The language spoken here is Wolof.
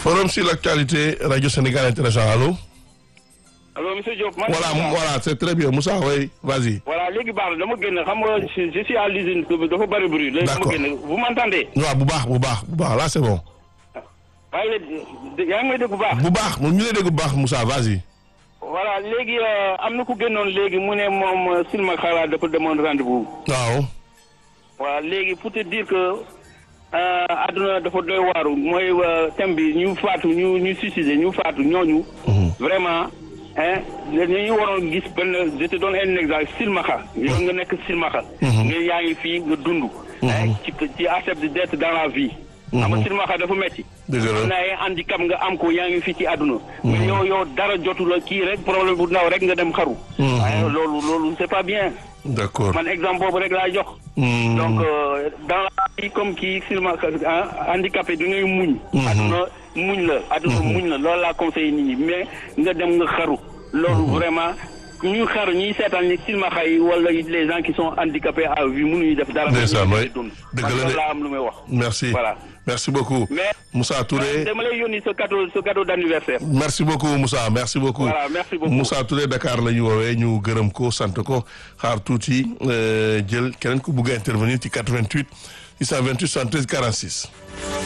forum sur l'actualité radio Sénégal international allo. allo monsieur Diop. man voilà voilà c'est très bien Moussa oui vas-y. voilà léegi baax na dama génn xam nga je je suis à l'usine dafa bari bruit. léegi dama D'accord. génn vous m'entendez. waaw bu baax bu baax bu baax là c'est bon. maa ngi lay yaa ngi may dégg bu baax. bu baax ñu ngi lay dégg bu baax Moussa vas-y. voilà léegi euh, am na ku génnoon léegi mu ne moom Silma Xalaat dafa demoon rendez-vous. waaw. voilà léegi pour te dire que euh, àdduna dafa doy waaru mooy euh, thème bi ñu faatu ñu ñu suicidé ñu faatu ñooñu. vraiment hein ñu waroon gis benn je te donne un exemple silmaxa yow nga nekk silmaxa nga yaa ngi fii nga dund. hein, ci ci accepte d'être dans la vie. xam nga silmaxa dafa metti Dëgg la. am na ay handicap nga am ko yaa ngi fii ci àdduna. mais yow yow dara jotu la kii rek problème bu ndaw rek nga dem xaru. waaye loolu loolu c'est pas bien. d'accord. man exemple boobu rek laa jox. Hmm. donc euh, dans la vie comme kii silma ah, handicapé da ngay muñ. aduna muñ la aduna muñ la loolu laa conseillé nit ñi mais nga dem nga xaru. loolu vraiment ñu xaru ñuy seetaan ni silmaxa yi wala les gens qui sont handicapés à vie mënuñu def dara. Ndeysaan, mënuñu waay. dund. Dëgg man la de. loolu laa am lu may wax. merci Voilà. merci beaucoup. mais Moussa Touré dama lay yónni sa cadeau sa cadeau d'anniversaire. merci beaucoup Moussa merci beaucoup. Voilà, merci beaucoup. Moussa Touré Dakar la ñu woowee ñu gërëm ko sant ko xaar tuuti euh, jël keneen ku bugg a intervenir ci 88 628 73 46.